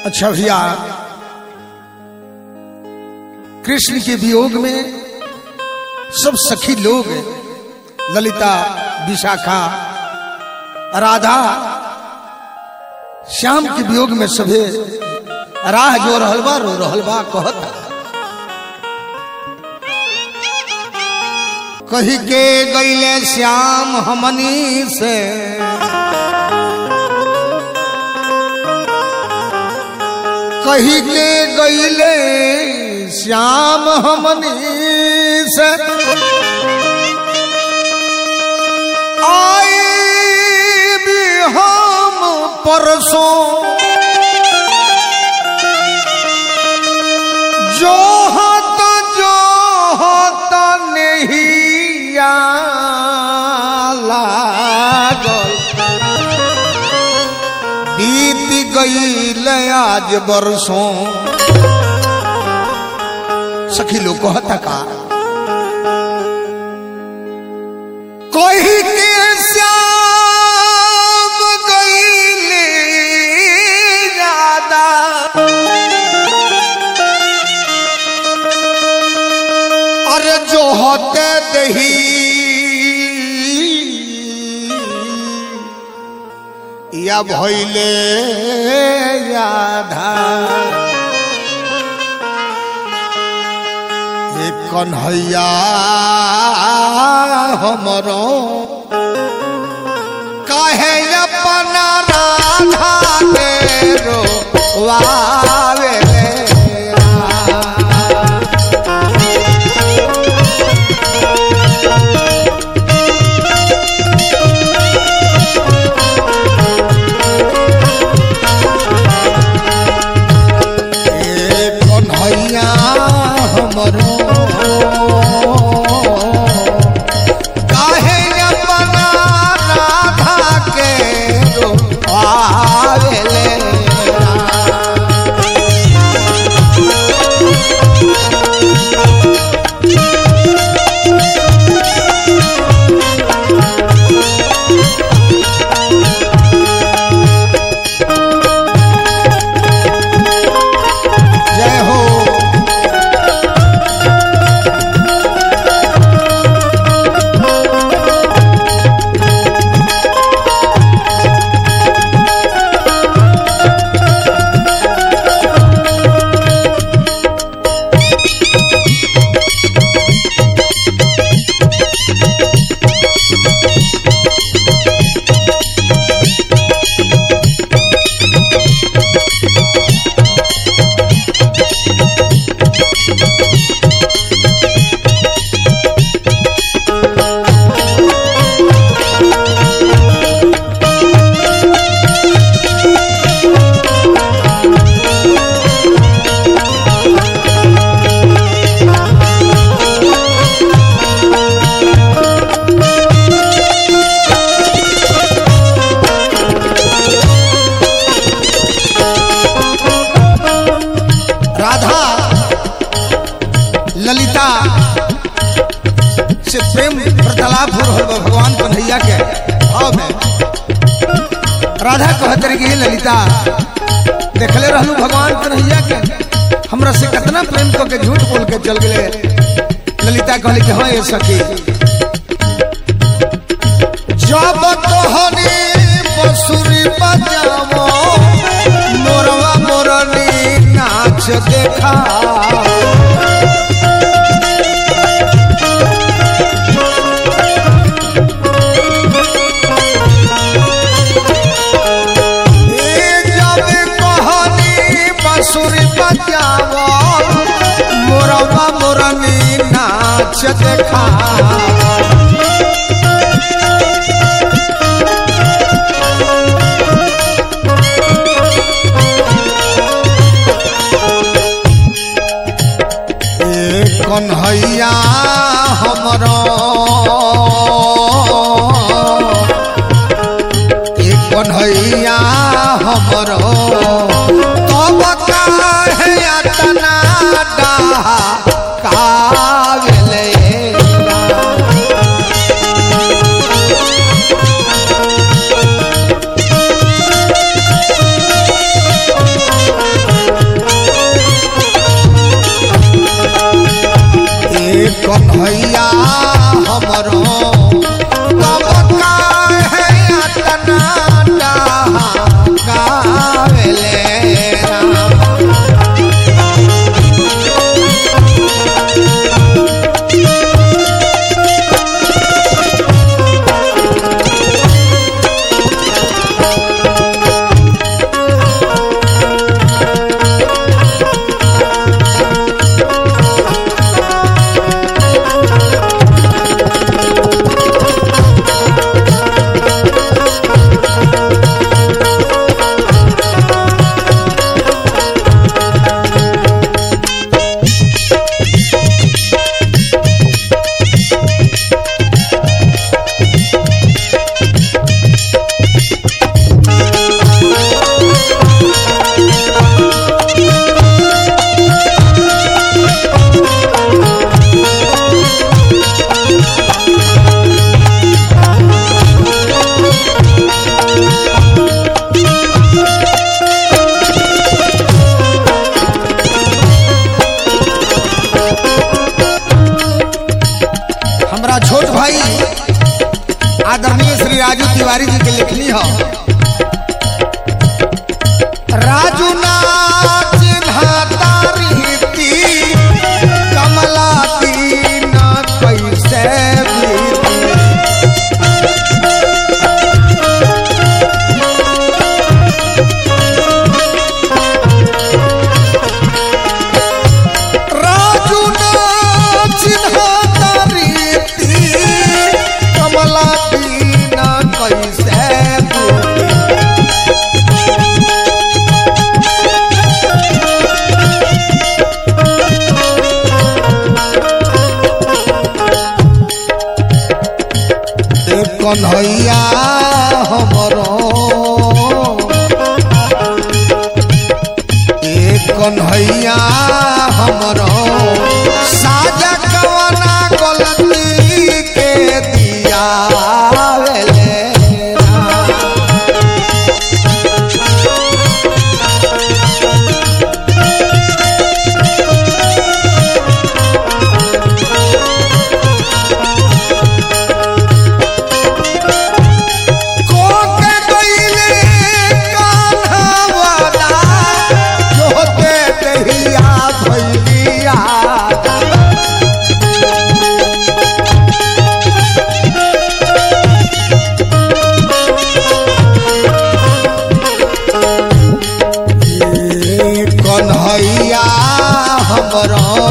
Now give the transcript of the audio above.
अच्छा भैया कृष्ण के वियोग में सब सखी लोग ललिता विशाखा राधा श्याम के वियोग में सभे राह जो रहल बा रो रहल बा कहता कही के गईले श्याम हमनी से कही के गईले श्याम हमनी से आई भी हम परसों जो होता जो होता नहीं लागल बीत गईल आज बरसों सखी लोग कहता का कोई के श्याम गईले ज्यादा अरे जो होते दही या भैले याधा एक कन्हैया हमरो कहे अपना राधा के रोवावे ए कन्हैया हमरो काहे अपना राधा के रोवावेले जय हो राधा ललिता से प्रेम वार्तालाप हो रहल बा भगवान कन्हैया के भाव में राधा कहत रही कि हे ललिता देखले रहलू भगवान कन्हैया के हमरा से कितना प्रेम क के झूठ बोल के चल गए ललिता कहली कि हाँ ये सखी जब तोहनी बसुरी बजावो मोरवा मोरनी नाच देखा ए जब कहनी बसुरी बजावो मोरवा मोरनी नाच देखा ए कन्हैया हमरो ए कन्हैया हमरो तब काहे अतना डाहा कागले तिवारी जी के लिखनी हो राजू नाच रीति कमला दीन कैसे बीती राजू नाच रीति कमला दीन कैसे बीती ए कन्हैया हमरो ए कन्हैया हमरो साजा कवना गलती के दिया वेले ना। कोके गईले कान्हावाला, जोते दहिया भैलिया। ये कन्हैया हमरो